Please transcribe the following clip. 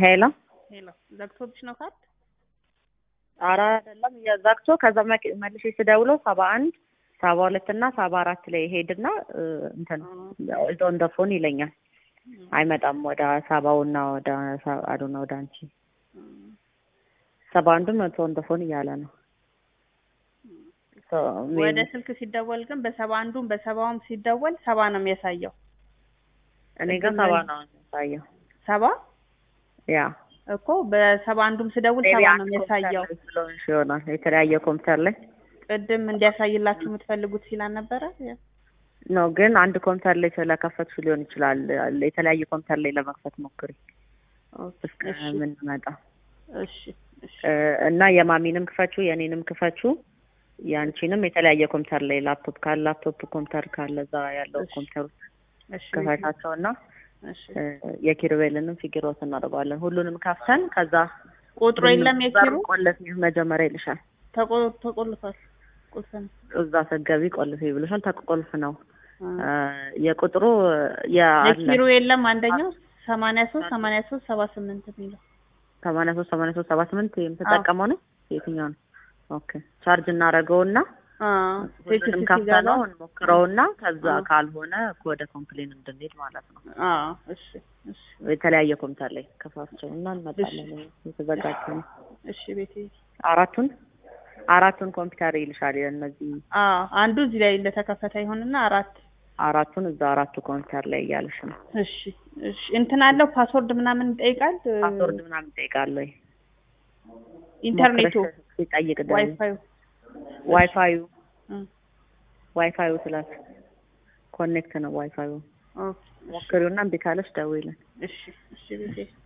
ሄሎ ሄሎ ዘግቶብሽ ነው ካርድ? ኧረ አይደለም ዘግቶ ከዛ መቅ- መልሼ ስደውለው ሰባ አንድ ሰባ ሁለት እና ሰባ አራት ላይ ሄድና እንትን ኦን ደ ፎን ይለኛል። አይመጣም ወደ ሰባውና ወደ አዶና ወደ አንቺ ሰባ አንዱም መቶ ኦን ደ ፎን እያለ ነው። ሶ ወደ ስልክ ሲደወል ግን በሰባ አንዱም በሰባውም ሲደወል ሰባ ነው የሚያሳየው። እኔ ጋር ሰባ ነው የሚያሳየው። ሰባ ያ እኮ በሰባ አንዱም ስደውል ሜቢ ሰባ ነው አንድ የሚያሳየው። ኮምፒውተር ላይ ስለሆንሽ ይሆናል የተለያየ ኮምፒውተር ላይ ቅድም እንዲያሳይላችሁ የምትፈልጉት ሲል አልነበረ? ነው ግን አንድ ኮምፒውተር ላይ ስለከፈትሽ ሊሆን ይችላል። የተለያየ ኮምፒውተር ላይ ለመክፈት ሞክሪ እስከ እሺ ምንመጣ እሺ እሺ እና የማሚንም ክፈችው የኔንም ክፈችው የአንቺንም የተለያየ ኮምፒውተር ላይ ላፕቶፕ ካለ ላፕቶፕ ኮምፒውተር ካለ እዛ ያለው እሺ። ኮምፒውተር ውስጥ እሺ ክፈታቸው እና እሺ የኪሩቤልንም ፊግሮት እናደርገዋለን። ሁሉንም ከፍተን ከዛ ቁጥሩ የለም የኪሩ ቆለፍ መጀመሪያ ይልሻል። ተቆ- ተቆልፏል። ቁልፍ ነው። እዛ ስትገቢ ቆልፍ ይብልሻል። ተቆልፍ ነው አ። የቁጥሩ የአለ የኪሩ የለም አንደኛው ሰማንያ ሶስት ሰማንያ ሶስት ሰባ ስምንት የሚለው ሰማንያ ሶስት ሰማንያ ሶስት ሰባ ስምንት የምትጠቀመው ነው የትኛው ነው? ኦኬ ቻርጅ እናደርገውና ሁሉንም ቴክስት ከፍተነው ሲገባ እንሞክረውና ከዛ አዎ። ካልሆነ ወደ ኮምፕሌን እንድንሄድ ማለት ነው። አዎ እሺ እሺ የተለያየ ኮምፒውተር ላይ ከፋቸው እና እንመጣለን። የተዘጋጀ ነው። እሺ ቤቴ አራቱን አራቱን ኮምፒውተር ይልሻል። እነዚህ አዎ አንዱ እዚህ ላይ እንደተከፈተ ይሆንና አራት አራቱን እዛ አራቱ ኮምፒውተር ላይ እያለሽ ነው። እሺ እሺ እንትን አለው ፓስወርድ ምናምን ይጠይቃል ፓስወርድ ምናምን ይጠይቃል ወይ? ኢንተርኔቱ ሞክረሽ ሲጠይቅ ደግሞ ዋይፋዩ ዋይፋዩ እም፣ ዋይፋዩ ስላት ኮኔክት ነው ዋይፋዩ ኦኬ እሺ ሞክሪውና እምቢ ካለሽ ደውይልን። እሺ እሺ ቤቴ